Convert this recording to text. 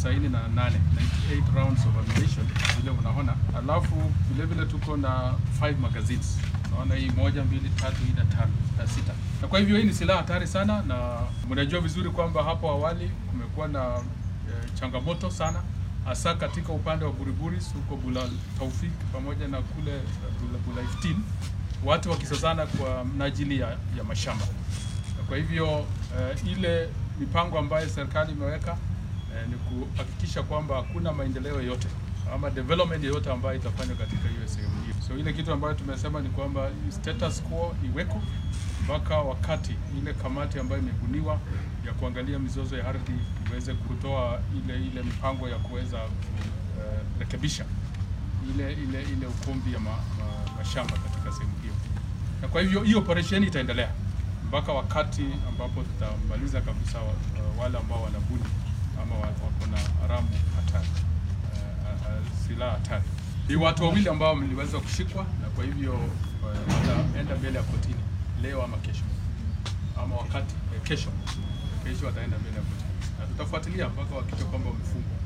98 98 rounds of ammunition vile unaona, alafu vile vile tuko na 5 magazines naona hii moja, mbili, tatu, nne, tano na sita. Na kwa hivyo hii ni silaha hatari sana, na mnajua vizuri kwamba hapo awali kumekuwa na e, changamoto sana hasa katika upande wa Buriburis huko Bula Taufik pamoja na kule Bula, Bula 15 watu wakisazana kwa mnajili ya, ya mashamba. Na kwa hivyo e, ile mipango ambayo serikali imeweka e, ni kuhakikisha kwamba hakuna maendeleo yote ama development yoyote ambayo itafanywa katika hiyo sehemu hiyo. So ile kitu ambayo tumesema ni kwamba status quo iweko mpaka wakati ile kamati ambayo imebuniwa ya kuangalia mizozo ya ardhi iweze kutoa ile ile mipango ya kuweza kurekebisha ile ile ile ukumbi ya ma, ma, mashamba katika sehemu hiyo. Na kwa hivyo hii operation itaendelea mpaka wakati ambapo tutamaliza kabisa wa- wale ambao wanabuni ama wa- wako na haramu hatari silaha hatari. Ni watu wawili ambao mliweza kushikwa na kwa hivyo eh, wataenda mbele ya kotini leo ama kesho ama wakati eh, kesho kesho wataenda mbele ya kotini na tutafuatilia mpaka wakisha kwamba wamefungwa.